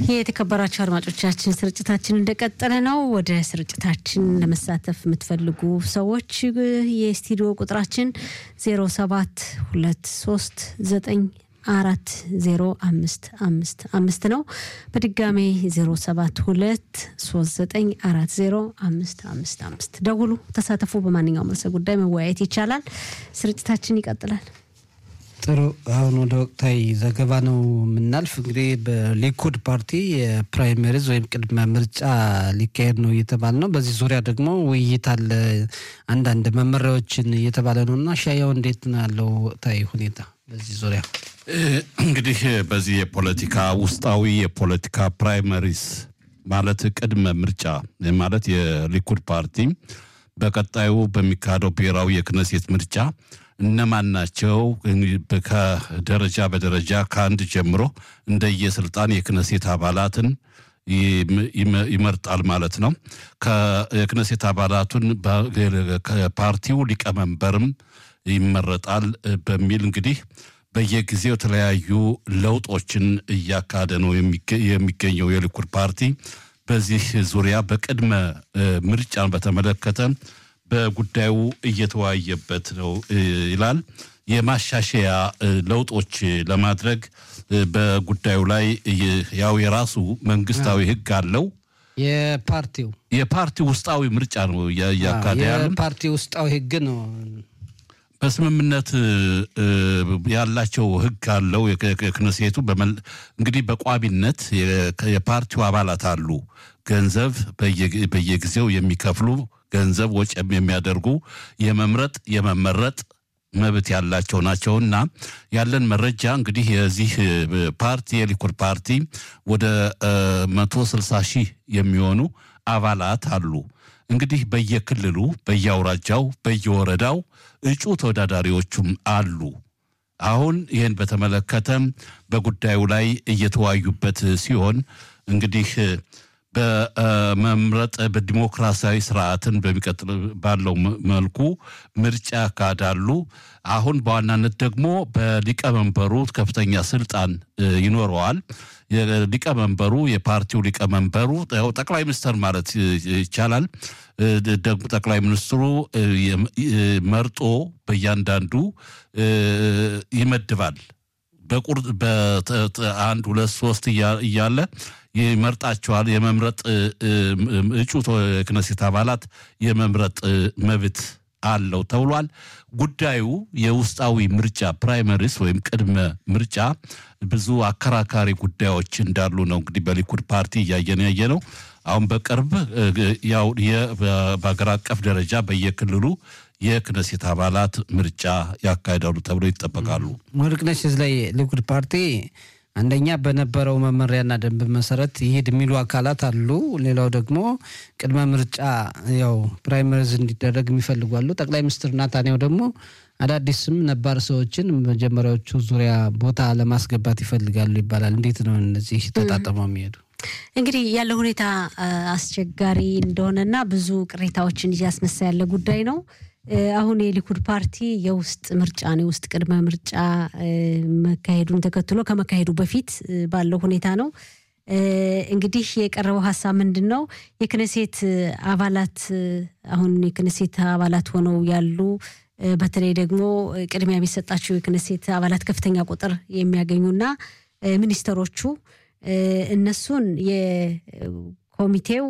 የተከበራቸው አድማጮቻችን ስርጭታችን እንደቀጠለ ነው። ወደ ስርጭታችን ለመሳተፍ የምትፈልጉ ሰዎች የስቱዲዮ ቁጥራችን 0723 አራት ዜሮ አምስት አምስት አምስት ነው። በድጋሜ ዜሮ ሰባት ሁለት ሶስት ዘጠኝ አራት ዜሮ አምስት አምስት አምስት ደውሉ፣ ተሳተፉ። በማንኛውም ርዕሰ ጉዳይ መወያየት ይቻላል። ስርጭታችን ይቀጥላል። ጥሩ። አሁን ወደ ወቅታዊ ዘገባ ነው የምናልፍ። እንግዲህ በሊኩድ ፓርቲ የፕራይመሪዝ ወይም ቅድመ ምርጫ ሊካሄድ ነው እየተባለ ነው። በዚህ ዙሪያ ደግሞ ውይይት አለ፣ አንዳንድ መመሪያዎችን እየተባለ ነው እና ሻያው እንዴት ነው ያለው ወቅታዊ ሁኔታ በዚህ ዙሪያ? እንግዲህ በዚህ የፖለቲካ ውስጣዊ የፖለቲካ ፕራይመሪስ ማለት ቅድመ ምርጫ ማለት የሊኩድ ፓርቲ በቀጣዩ በሚካሄደው ብሔራዊ የክነሴት ምርጫ እነማን ናቸው ከደረጃ በደረጃ ከአንድ ጀምሮ እንደየስልጣን የክነሴት አባላትን ይመርጣል ማለት ነው። የክነሴት አባላቱን ፓርቲው ሊቀመንበርም ይመረጣል በሚል እንግዲህ በየጊዜው የተለያዩ ለውጦችን እያካሄደ ነው የሚገኘው የሊኩድ ፓርቲ። በዚህ ዙሪያ በቅድመ ምርጫን በተመለከተ በጉዳዩ እየተወያየበት ነው ይላል። የማሻሻያ ለውጦች ለማድረግ በጉዳዩ ላይ ያው የራሱ መንግስታዊ ሕግ አለው። የፓርቲው የፓርቲው ውስጣዊ ምርጫ ነው እያካሄደ ያለ የፓርቲ ውስጣዊ ሕግ ነው። በስምምነት ያላቸው ሕግ አለው የክነሴቱ እንግዲህ በቋሚነት የፓርቲው አባላት አሉ ገንዘብ በየጊዜው የሚከፍሉ ገንዘብ ወጪ የሚያደርጉ የመምረጥ የመመረጥ መብት ያላቸው ናቸውና ያለን መረጃ እንግዲህ የዚህ ፓርቲ የሊኩድ ፓርቲ ወደ መቶ ስልሳ ሺህ የሚሆኑ አባላት አሉ። እንግዲህ በየክልሉ በየአውራጃው በየወረዳው እጩ ተወዳዳሪዎቹም አሉ። አሁን ይህን በተመለከተ በጉዳዩ ላይ እየተወያዩበት ሲሆን እንግዲህ በመምረጥ በዲሞክራሲያዊ ስርዓትን በሚቀጥል ባለው መልኩ ምርጫ ያካሂዳሉ። አሁን በዋናነት ደግሞ በሊቀመንበሩ ከፍተኛ ስልጣን ይኖረዋል። ሊቀመንበሩ የፓርቲው ሊቀመንበሩ ጠቅላይ ሚኒስትር ማለት ይቻላል። ደግሞ ጠቅላይ ሚኒስትሩ መርጦ በእያንዳንዱ ይመድባል። በቁርጥ በአንድ ሁለት ሶስት እያለ ይመርጣቸዋል። የመምረጥ እጩ የክነሴት አባላት የመምረጥ መብት አለው ተብሏል። ጉዳዩ የውስጣዊ ምርጫ ፕራይመሪስ ወይም ቅድመ ምርጫ ብዙ አከራካሪ ጉዳዮች እንዳሉ ነው እንግዲህ በሊኩድ ፓርቲ እያየን ያየ ነው። አሁን በቅርብ ያው በሀገር አቀፍ ደረጃ በየክልሉ የክነሴት አባላት ምርጫ ያካሂዳሉ ተብሎ ይጠበቃሉ። ወርቅነሽ እዚህ ላይ ሊኩድ ፓርቲ አንደኛ በነበረው መመሪያና ደንብ መሰረት ይሄድ የሚሉ አካላት አሉ። ሌላው ደግሞ ቅድመ ምርጫ ያው ፕራይመሪዝ እንዲደረግ የሚፈልጉ አሉ። ጠቅላይ ሚኒስትር ናታንያሁ ደግሞ አዳዲስም ነባር ሰዎችን መጀመሪያዎቹ ዙሪያ ቦታ ለማስገባት ይፈልጋሉ ይባላል። እንዴት ነው እነዚህ ተጣጥመው የሚሄዱ? እንግዲህ ያለው ሁኔታ አስቸጋሪ እንደሆነና ብዙ ቅሬታዎችን እያስነሳ ያለ ጉዳይ ነው። አሁን የሊኩድ ፓርቲ የውስጥ ምርጫ ነው የውስጥ ቅድመ ምርጫ መካሄዱን ተከትሎ ከመካሄዱ በፊት ባለው ሁኔታ ነው። እንግዲህ የቀረበው ሀሳብ ምንድን ነው? የክነሴት አባላት አሁን የክነሴት አባላት ሆነው ያሉ በተለይ ደግሞ ቅድሚያ የሚሰጣቸው የክነሴት አባላት ከፍተኛ ቁጥር የሚያገኙና ሚኒስተሮቹ እነሱን ኮሚቴው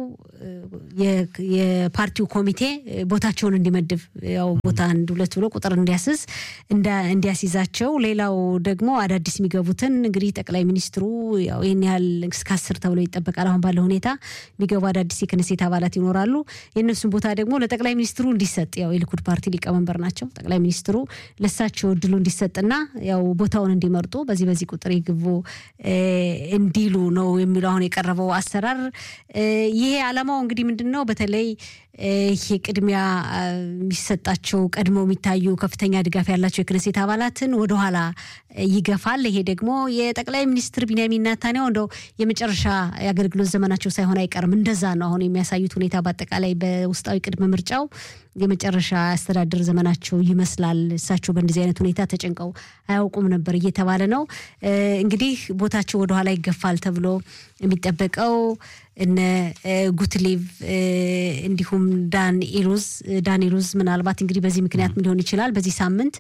የፓርቲው ኮሚቴ ቦታቸውን እንዲመድብ ያው ቦታ አንድ ሁለት ብሎ ቁጥር እንዲያስዝ እንዲያስይዛቸው፣ ሌላው ደግሞ አዳዲስ የሚገቡትን እንግዲህ ጠቅላይ ሚኒስትሩ ያው ይህን ያህል እስከ አስር ተብሎ ይጠበቃል። አሁን ባለው ሁኔታ የሚገቡ አዳዲስ የክነሴት አባላት ይኖራሉ። የእነሱን ቦታ ደግሞ ለጠቅላይ ሚኒስትሩ እንዲሰጥ ያው የሊኩድ ፓርቲ ሊቀመንበር ናቸው። ጠቅላይ ሚኒስትሩ ለሳቸው እድሉ እንዲሰጥና ያው ቦታውን እንዲመርጡ በዚህ በዚህ ቁጥር ይግቡ እንዲሉ ነው የሚለው አሁን የቀረበው አሰራር። ይሄ ዓላማው እንግዲህ ምንድን ነው? በተለይ ይሄ ቅድሚያ የሚሰጣቸው ቀድመው የሚታዩ ከፍተኛ ድጋፍ ያላቸው የክነሴት አባላትን ወደኋላ ይገፋል። ይሄ ደግሞ የጠቅላይ ሚኒስትር ቢንያሚን ኔታንያሁ እንደው የመጨረሻ የአገልግሎት ዘመናቸው ሳይሆን አይቀርም። እንደዛ ነው አሁን የሚያሳዩት ሁኔታ። በአጠቃላይ በውስጣዊ ቅድመ ምርጫው የመጨረሻ አስተዳደር ዘመናቸው ይመስላል። እሳቸው በእንደዚህ አይነት ሁኔታ ተጨንቀው አያውቁም ነበር እየተባለ ነው። እንግዲህ ቦታቸው ወደኋላ ይገፋል ተብሎ የሚጠበቀው እነ ጉትሌቭ እንዲሁም ዳን ኢሉዝ ዳን ኢሉዝ ምናልባት እንግዲህ በዚህ ምክንያት ምን ሊሆን ይችላል በዚህ ሳምንት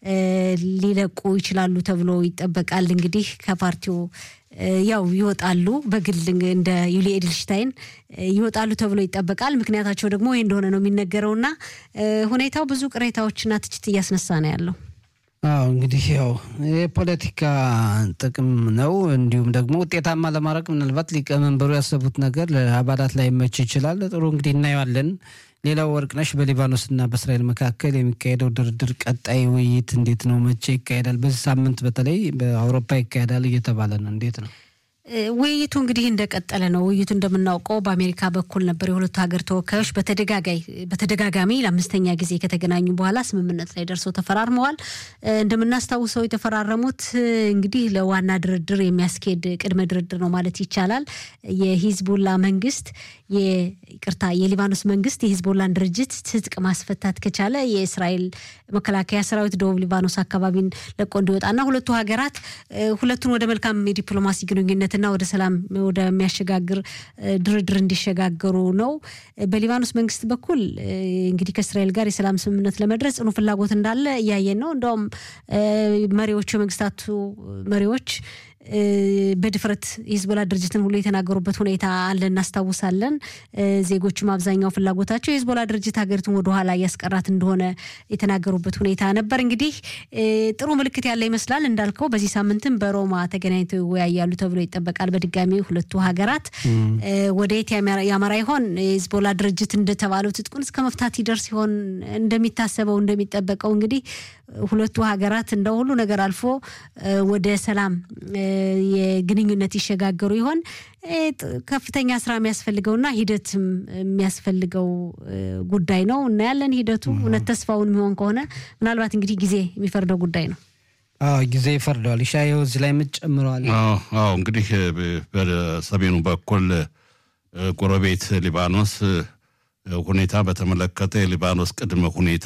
ሊለቁ ይችላሉ ተብሎ ይጠበቃል። እንግዲህ ከፓርቲው ያው ይወጣሉ፣ በግል እንደ ዩሊ ኤድልሽታይን ይወጣሉ ተብሎ ይጠበቃል። ምክንያታቸው ደግሞ ይህ እንደሆነ ነው የሚነገረውና ሁኔታው ብዙ ቅሬታዎችና ትችት እያስነሳ ነው ያለው። አዎ እንግዲህ ያው የፖለቲካ ጥቅም ነው። እንዲሁም ደግሞ ውጤታማ ለማድረግ ምናልባት ሊቀመንበሩ ያሰቡት ነገር ለአባላት ላይ መች ይችላል። ጥሩ እንግዲህ እናየዋለን። ሌላው ወርቅነሽ በሊባኖስና በእስራኤል መካከል የሚካሄደው ድርድር ቀጣይ ውይይት እንዴት ነው? መቼ ይካሄዳል? በዚህ ሳምንት በተለይ በአውሮፓ ይካሄዳል እየተባለ ነው። እንዴት ነው? ውይይቱ እንግዲህ እንደቀጠለ ነው። ውይይቱ እንደምናውቀው በአሜሪካ በኩል ነበር። የሁለቱ ሀገር ተወካዮች በተደጋጋሚ ለአምስተኛ ጊዜ ከተገናኙ በኋላ ስምምነት ላይ ደርሰው ተፈራርመዋል። እንደምናስታውሰው የተፈራረሙት እንግዲህ ለዋና ድርድር የሚያስኬድ ቅድመ ድርድር ነው ማለት ይቻላል። የሂዝቡላ መንግስት ይቅርታ፣ የሊባኖስ መንግስት የሂዝቦላን ድርጅት ትጥቅ ማስፈታት ከቻለ የእስራኤል መከላከያ ሰራዊት ደቡብ ሊባኖስ አካባቢን ለቆ እንዲወጣና ሁለቱ ሀገራት ሁለቱን ወደ መልካም የዲፕሎማሲ ግንኙነት እና ወደ ሰላም ወደሚያሸጋግር ድርድር እንዲሸጋገሩ ነው። በሊባኖስ መንግስት በኩል እንግዲህ ከእስራኤል ጋር የሰላም ስምምነት ለመድረስ ጽኑ ፍላጎት እንዳለ እያየን ነው። እንደውም መሪዎቹ የመንግስታቱ መሪዎች በድፍረት የሂዝቦላ ድርጅትን ሁሉ የተናገሩበት ሁኔታ አለ፣ እናስታውሳለን። ዜጎችም አብዛኛው ፍላጎታቸው የሂዝቦላ ድርጅት ሀገሪቱን ወደኋላ እያስቀራት እንደሆነ የተናገሩበት ሁኔታ ነበር። እንግዲህ ጥሩ ምልክት ያለ ይመስላል። እንዳልከው በዚህ ሳምንትም በሮማ ተገናኝተው ይወያያሉ ተብሎ ይጠበቃል። በድጋሚ ሁለቱ ሀገራት ወደየት ያመራ ይሆን? የሂዝቦላ ድርጅት እንደተባለው ትጥቁን እስከ መፍታት ይደርስ ይሆን? እንደሚታሰበው እንደሚጠበቀው እንግዲህ ሁለቱ ሀገራት እንደ ሁሉ ነገር አልፎ ወደ ሰላም የግንኙነት ይሸጋገሩ ይሆን? ከፍተኛ ስራ የሚያስፈልገውና ሂደትም የሚያስፈልገው ጉዳይ ነው። እናያለን። ሂደቱ እውነት ተስፋውን የሚሆን ከሆነ ምናልባት እንግዲህ ጊዜ የሚፈርደው ጉዳይ ነው። አዎ ጊዜ ይፈርደዋል። ይሻየው እዚህ ላይ የምትጨምረዋል? አዎ እንግዲህ በሰሜኑ በኩል ጎረቤት ሊባኖስ ሁኔታ በተመለከተ የሊባኖስ ቅድመ ሁኔታ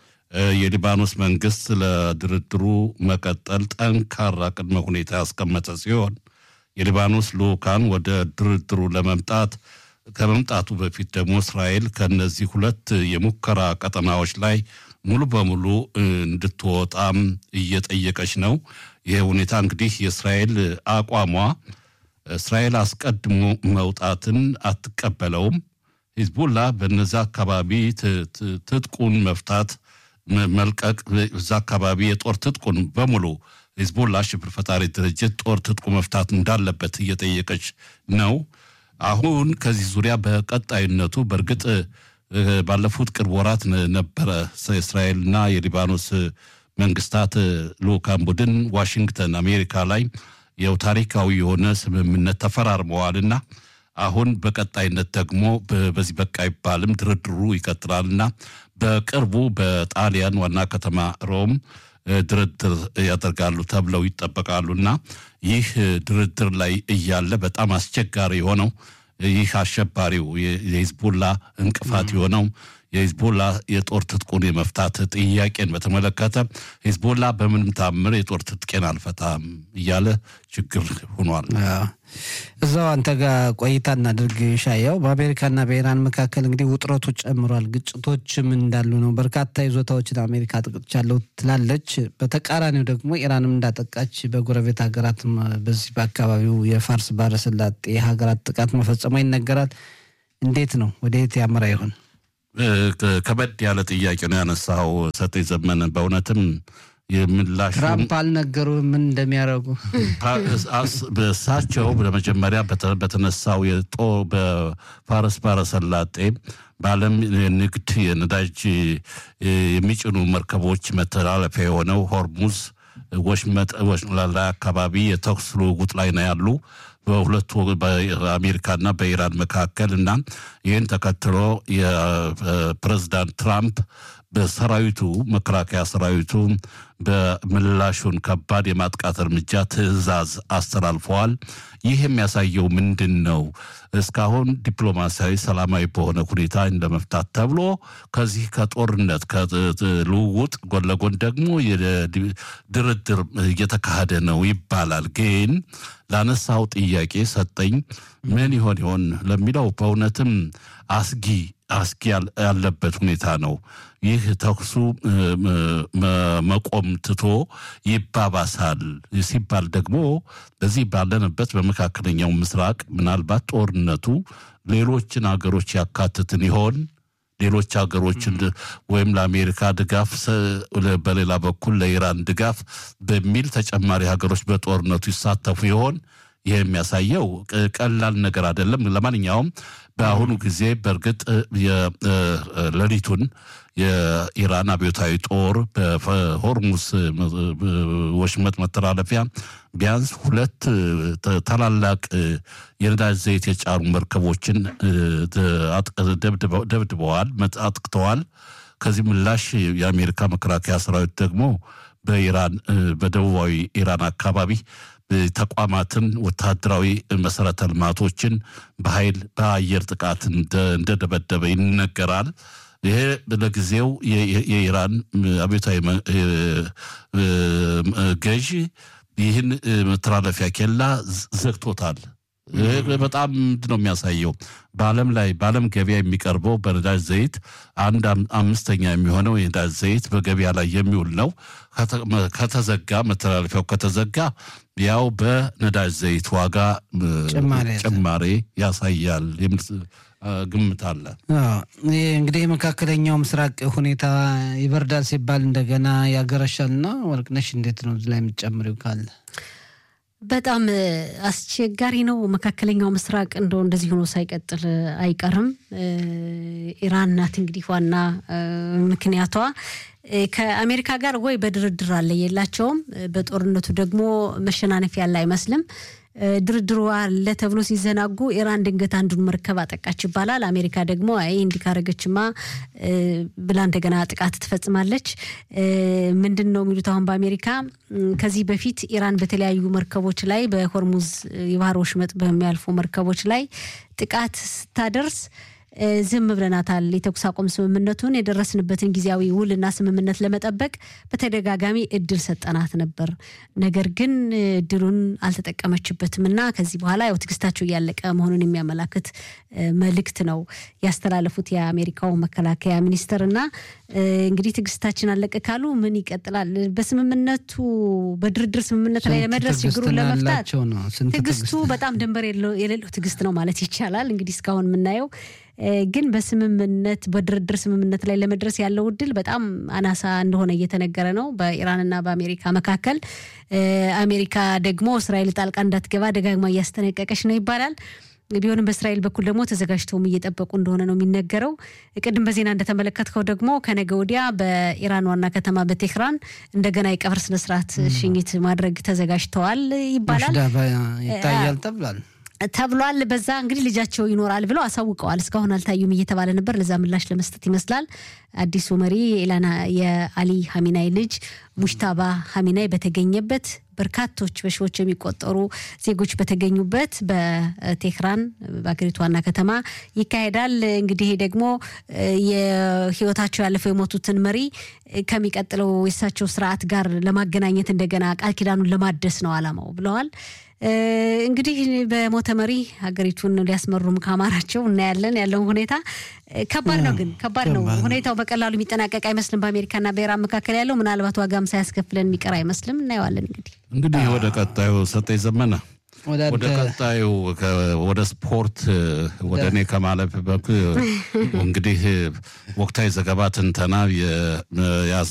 የሊባኖስ መንግስት ለድርድሩ መቀጠል ጠንካራ ቅድመ ሁኔታ ያስቀመጠ ሲሆን የሊባኖስ ልኡካን ወደ ድርድሩ ለመምጣት ከመምጣቱ በፊት ደግሞ እስራኤል ከነዚህ ሁለት የሙከራ ቀጠናዎች ላይ ሙሉ በሙሉ እንድትወጣም እየጠየቀች ነው። ይህ ሁኔታ እንግዲህ የእስራኤል አቋሟ እስራኤል አስቀድሞ መውጣትን አትቀበለውም። ሂዝቡላ በነዚ አካባቢ ትጥቁን መፍታት መልቀቅ እዛ አካባቢ የጦር ትጥቁን በሙሉ ሂዝቦላ ሽብር ፈጣሪ ድርጅት ጦር ትጥቁ መፍታት እንዳለበት እየጠየቀች ነው። አሁን ከዚህ ዙሪያ በቀጣይነቱ በእርግጥ ባለፉት ቅርብ ወራት ነበረ እስራኤልና የሊባኖስ መንግስታት ልኡካን ቡድን ዋሽንግተን አሜሪካ ላይ ያው ታሪካዊ የሆነ ስምምነት ተፈራርመዋልና አሁን በቀጣይነት ደግሞ በዚህ በቃ አይባልም ድርድሩ ይቀጥላልና በቅርቡ በጣሊያን ዋና ከተማ ሮም ድርድር ያደርጋሉ ተብለው ይጠበቃሉና ይህ ድርድር ላይ እያለ በጣም አስቸጋሪ የሆነው ይህ አሸባሪው የሂዝቡላ እንቅፋት የሆነው የሂዝቦላ የጦር ትጥቁን የመፍታት ጥያቄን በተመለከተ ሂዝቦላ በምንም ታምር የጦር ትጥቄን አልፈታም እያለ ችግር ሆኗል። እዛው አንተ ጋር ቆይታ እናድርግ ሻያው። በአሜሪካና በኢራን መካከል እንግዲህ ውጥረቱ ጨምሯል። ግጭቶችም እንዳሉ ነው። በርካታ ይዞታዎችን አሜሪካ ጥቅቻለሁ ትላለች። በተቃራኒው ደግሞ ኢራንም እንዳጠቃች በጎረቤት ሀገራትም በዚህ በአካባቢው የፋርስ ባህረ ሰላጤ ሀገራት ጥቃት መፈጸሟ ይነገራል። እንዴት ነው? ወደ የት ያመራ ይሆን? ከበድ ያለ ጥያቄ ነው ያነሳው ሰጤ ዘመን። በእውነትም የምላሹ ትራምፕ አልነገሩ ምን እንደሚያደርጉ እሳቸው ለመጀመሪያ በተነሳው የጦ በፋርስ ባህረ ሰላጤ በዓለም ንግድ የነዳጅ የሚጭኑ መርከቦች መተላለፊያ የሆነው ሆርሙዝ ወሽመጥ ላይ አካባቢ የተኩስ ልውውጥ ላይ ነው ያሉ በሁለቱ በአሜሪካና በኢራን መካከል እና ይህን ተከትሎ የፕሬዚዳንት ትራምፕ በሰራዊቱ መከላከያ ሰራዊቱ በምላሹን ከባድ የማጥቃት እርምጃ ትዕዛዝ አስተላልፈዋል። ይህ የሚያሳየው ምንድን ነው? እስካሁን ዲፕሎማሲያዊ ሰላማዊ በሆነ ሁኔታ ለመፍታት ተብሎ ከዚህ ከጦርነት ከልውውጥ ጎን ለጎን ደግሞ ድርድር እየተካሄደ ነው ይባላል። ግን ላነሳው ጥያቄ ሰጠኝ ምን ይሆን ይሆን ለሚለው በእውነትም አስጊ አስጊ ያለበት ሁኔታ ነው። ይህ ተኩሱ መቆም ትቶ ይባባሳል ሲባል ደግሞ በዚህ ባለንበት በመካከለኛው ምስራቅ ምናልባት ጦርነቱ ሌሎችን ሀገሮች ያካትትን ይሆን? ሌሎች ሀገሮችን ወይም ለአሜሪካ ድጋፍ በሌላ በኩል ለኢራን ድጋፍ በሚል ተጨማሪ ሀገሮች በጦርነቱ ይሳተፉ ይሆን? ይህ የሚያሳየው ቀላል ነገር አይደለም። ለማንኛውም በአሁኑ ጊዜ በእርግጥ ሌሊቱን የኢራን አብዮታዊ ጦር በሆርሙስ ወሽመጥ መተላለፊያ ቢያንስ ሁለት ታላላቅ የነዳጅ ዘይት የጫኑ መርከቦችን ደብድበዋል፣ አጥቅተዋል። ከዚህ ምላሽ የአሜሪካ መከላከያ ሰራዊት ደግሞ በኢራን በደቡባዊ ኢራን አካባቢ ተቋማትን፣ ወታደራዊ መሰረተ ልማቶችን በኃይል በአየር ጥቃት እንደደበደበ ይነገራል። ይሄ ለጊዜው የኢራን አብዮታዊ ገዢ ይህን መተላለፊያ ኬላ ዘግቶታል። በጣም ምንድን ነው የሚያሳየው? በዓለም ላይ በዓለም ገበያ የሚቀርበው በነዳጅ ዘይት አንድ አምስተኛ የሚሆነው የነዳጅ ዘይት በገበያ ላይ የሚውል ነው። ከተዘጋ መተላለፊያው ከተዘጋ ያው በነዳጅ ዘይት ዋጋ ጭማሬ ያሳያል የሚል ግምት አለ። ይህ እንግዲህ የመካከለኛው ምስራቅ ሁኔታ ይበርዳል ሲባል እንደገና ያገረሻልና ወርቅነሽ እንዴት ነው እዚህ ላይ የምትጨምሪው ካለ? በጣም አስቸጋሪ ነው። መካከለኛው ምስራቅ እንደው እንደዚህ ሆኖ ሳይቀጥል አይቀርም። ኢራን ናት እንግዲህ ዋና ምክንያቷ። ከአሜሪካ ጋር ወይ በድርድር አለ የላቸውም። በጦርነቱ ደግሞ መሸናነፍ ያለ አይመስልም። ድርድሩ አለ ተብሎ ሲዘናጉ ኢራን ድንገት አንዱን መርከብ አጠቃች ይባላል። አሜሪካ ደግሞ አይ እንዲህ ካረገችማ ብላ እንደገና ጥቃት ትፈጽማለች። ምንድን ነው የሚሉት አሁን በአሜሪካ ከዚህ በፊት ኢራን በተለያዩ መርከቦች ላይ በሆርሙዝ የባህር ወሽመጥ በሚያልፉ መርከቦች ላይ ጥቃት ስታደርስ ዝም ብለናታል። የተኩስ አቁም ስምምነቱን የደረስንበትን ጊዜያዊ ውልና ስምምነት ለመጠበቅ በተደጋጋሚ እድል ሰጠናት ነበር። ነገር ግን እድሉን አልተጠቀመችበትም እና ከዚህ በኋላ ያው ትዕግስታቸው እያለቀ መሆኑን የሚያመላክት መልእክት ነው ያስተላለፉት የአሜሪካው መከላከያ ሚኒስትር እና እንግዲህ ትዕግስታችን አለቀ ካሉ ምን ይቀጥላል? በስምምነቱ በድርድር ስምምነት ላይ ለመድረስ ችግሩን ለመፍታት ትዕግስቱ በጣም ድንበር የሌለው ትዕግስት ነው ማለት ይቻላል። እንግዲህ እስካሁን የምናየው ግን በስምምነት በድርድር ስምምነት ላይ ለመድረስ ያለው እድል በጣም አናሳ እንደሆነ እየተነገረ ነው በኢራንና በአሜሪካ መካከል። አሜሪካ ደግሞ እስራኤል ጣልቃ እንዳትገባ ደጋግማ እያስጠነቀቀች ነው ይባላል። ቢሆንም በእስራኤል በኩል ደግሞ ተዘጋጅተውም እየጠበቁ እንደሆነ ነው የሚነገረው። ቅድም በዜና እንደተመለከትከው ደግሞ ከነገ ወዲያ በኢራን ዋና ከተማ በቴህራን እንደገና የቀብር ስነስርዓት ሽኝት ማድረግ ተዘጋጅተዋል ይባላል ይታያል ተብሏል ተብሏል። በዛ እንግዲህ ልጃቸው ይኖራል ብለው አሳውቀዋል። እስካሁን አልታዩም እየተባለ ነበር። ለዛ ምላሽ ለመስጠት ይመስላል አዲሱ መሪ የኢላና የአሊ ሀሚናይ ልጅ ሙሽታባ ሀሚናይ በተገኘበት በርካቶች በሺዎች የሚቆጠሩ ዜጎች በተገኙበት በቴህራን በአገሪቱ ዋና ከተማ ይካሄዳል። እንግዲህ ደግሞ የህይወታቸው ያለፈው የሞቱትን መሪ ከሚቀጥለው የእሳቸው ስርዓት ጋር ለማገናኘት እንደገና ቃል ኪዳኑን ለማደስ ነው አላማው ብለዋል። እንግዲህ በሞተ መሪ ሀገሪቱን ሊያስመሩም ከአማራቸው እናያለን። ያለውን ሁኔታ ከባድ ነው፣ ግን ከባድ ነው ሁኔታው በቀላሉ የሚጠናቀቅ አይመስልም። በአሜሪካና በኢራን መካከል ያለው ምናልባት ዋጋም ሳያስከፍለን የሚቀር አይመስልም። እናየዋለን። እንግዲህ እንግዲህ ወደ ቀጣዩ ሰጠኝ ዘመነ ወደ ቀጣዩ ወደ ስፖርት ወደ እኔ ከማለፍ በኩል እንግዲህ ወቅታዊ ዘገባ ትንተና የያዝ